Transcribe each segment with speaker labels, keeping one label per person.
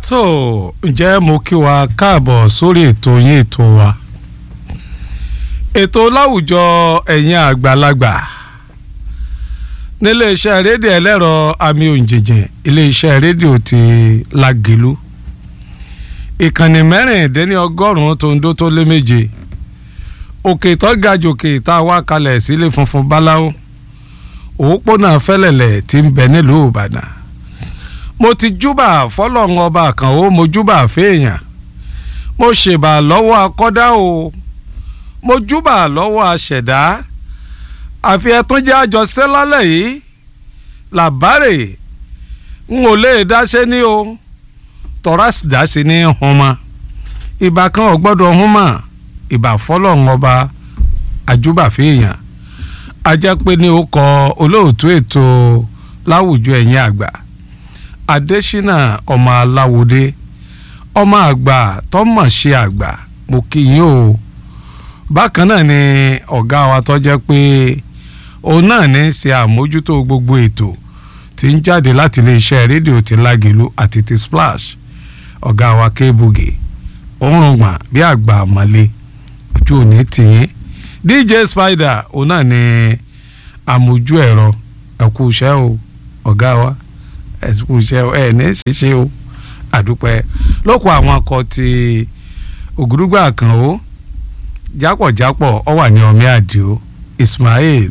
Speaker 1: tó ǹjẹ́ mo kí wa káàbọ̀ sórí ètò yín ètò wa ètò láwùjọ ẹ̀yin àgbàlagbà níléeṣẹ́ rédíò ẹlẹ́rọ àmì òǹjẹ̀jẹ̀ iléeṣẹ́ rédíò ti Lágelú ìkànnì mẹ́rìndínlọ́gọ́rùn-ún tó ń dó tó lé méje òkè tó ga jòkè tá a wá kalẹ̀ sílé funfun báláwo òpópónà fẹ́lẹ̀lẹ̀ tí ń bẹ nílùú Ìbàdàn mo ti júbà fọlọ́run ọba kan ó mo júbà fèèyàn mo ṣèbà lọ́wọ́ akọ́dá o mo júbà lọ́wọ́ aṣẹ̀dá àfi ẹtún jẹ́ àjọṣẹ́ lálẹ́ yìí làbárè n ò lè dáṣẹ́ ní o tọ́ra dáṣẹ́ ní hunma ìbá kan ò gbọ́dọ̀ hunma ìbá fọlọ́run ọba àjúbà fèèyàn ajẹ́ pé ní ó kọ olóòtú ètò láwùjọ ẹ̀yìn àgbà adésínà ọmọ aláwòdé ọmọ àgbà tọmọ ṣe àgbà mo kí yín o bákan náà ni ọ̀gá wa tó jẹ́ pé òun náà ní í ṣe àmójútó gbogbo ètò tí ń jáde láti iléeṣẹ́ rédíò ti Lágelú àti ti Splash ọ̀gá wa kébùgè òórùn gbọ̀n bí àgbà àmọ́lé ojú òní tìyín DJ Spider òun náà ni àmójú ẹ̀rọ ẹ̀kú iṣẹ́ o ọ̀gá wa ẹ̀kú iṣẹ́ o ẹ̀ ní ṣíṣe o àdúpẹ́ lóko àwọn akọ ti ògúrúgbà kan o jápọ̀jápọ̀ ọ wà ní ọmí àdìo Ismail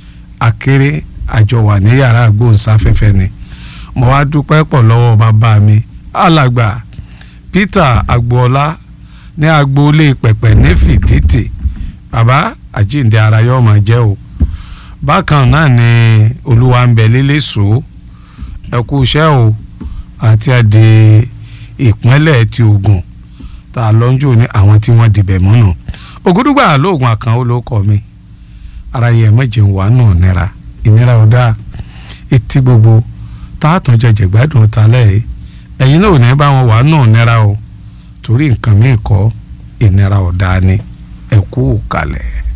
Speaker 1: akéré àjọ wà ní yàrá agbóhùnsáfẹ́fẹ́ ni mo wá dúpẹ́ pọ̀ lọ́wọ́ bàbá mi alàgbà Peter agboola ní agboolé pẹ̀pẹ̀ ní fìdítì bàbá àjíǹde ara yóò máa jẹ́ o bákan náà ni olúwa ń bẹ lélẹ̀ so ẹ kú iṣẹ́ o àti àdè ìpínlẹ̀ ti Ògùn tá a lọ́njọ́ ní àwọn tí wọ́n dìbẹ̀ mọ́nà ògúdùgbà lóògùn àkànwó ló kọ́ mi ara yẹ mẹ́jẹ̀ wà nù nira ìnira ọ̀dà etí gbogbo tá a tún jẹjẹ gbádùn talẹ̀ ẹ̀yin náà ò ní bá wọn wà nù nira o torí nǹkan mi kọ́ ìnira ọ̀dà ni ẹ kú kalẹ̀.